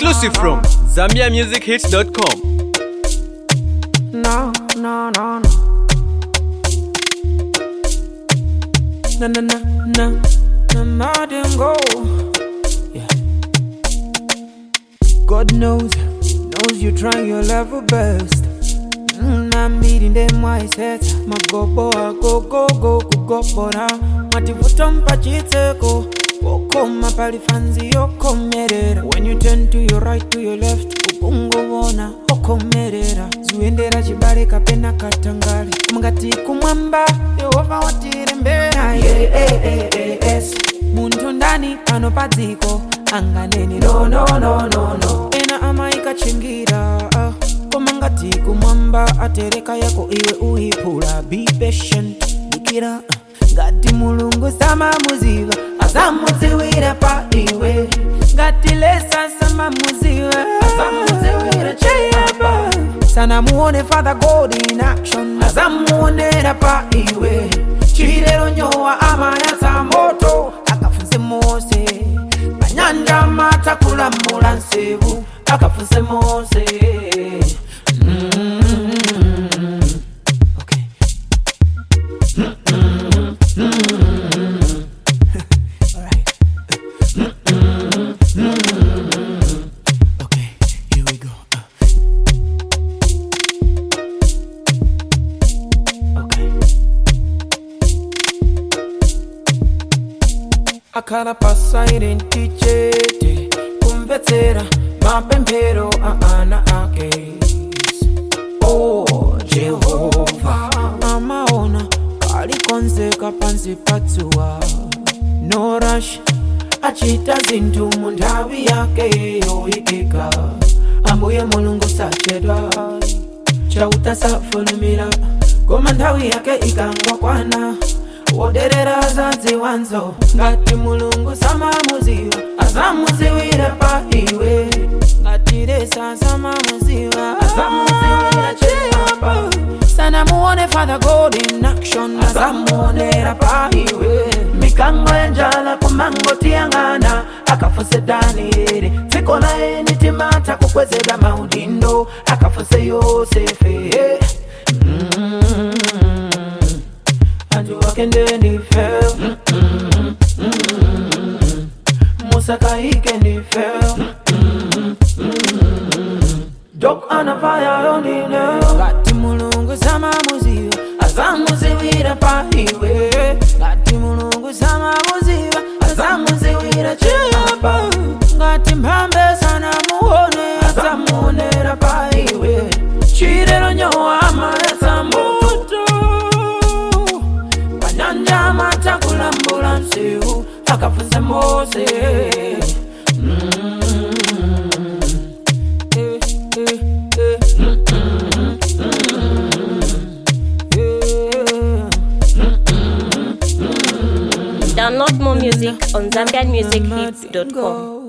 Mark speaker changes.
Speaker 1: Exclusive from ZambiaMusicHits.com.
Speaker 2: No, no, no, no. Na na na na na na them go. Yeah. God knows, knows you trying your level best. Mm, I'm meeting them wise heads. My go boy, go go go go go bora. Mativuta mpachiteko. Wokoma pali fanzi yokomerera. When you turn to your right to your left, ukungovona okomerera. Zuendera chibale kapena katangale. Mungati kumwamba, Yehova watirembera. Yeah, yeah, yeah, yeah, yes. Muntu ndani pano padziko anganeni no no no no no. Ena amaikachingira. ah. koma ngati kumwamba atereka yako iwe uiphula be patient dikira uh, ngati mulungu samamuziva asamudziwira pa iwe ngati lesa samamuziva asamudziwira cheyapa sanamuone father god in action asamuonera pa iwe chilero nyowa amayatsa moto akafunse mose panyanja matakulamula nsevu akafunse mose Mm. Okay. Alright. Okay, here we go. Uh. Okay. akhala pasairenti chete kumvetsera mapemphero a ana ake oh jehova amaona palikonzeka pansi patsuwa no rush achita zinthu mu nthawi yake yoyikika ambuye mulungu sachedwa chauta safulumira koma nthawi yake ikangokwana woderera zadziwanzo ngati mulungu samamuziva asamuziwira pa iwe ngati lesa samamuziva asamuziwira chiyapa sanamuone father god in action asamuonera pa iwe mikango ya njala kumangotiyang'ana akafuse danieli dziko laye nitimata kukwezedwa maudindo akafuse yosefe mm antu wakende ndife musakaike ndife dok anafaya yondine ngati mulungu samamuziva asamuziwira pa iwe ngati mulungu samamuziva asamuziwira chiyapa ngati mphambe sanamuone asamuonera pa iwe chilero nyowa amayatsa moto panyanja matakulambula msiu akafunse mose Mm. Eh, eh, eh. Yeah.
Speaker 3: Download more music on ZambianMusicHits.com.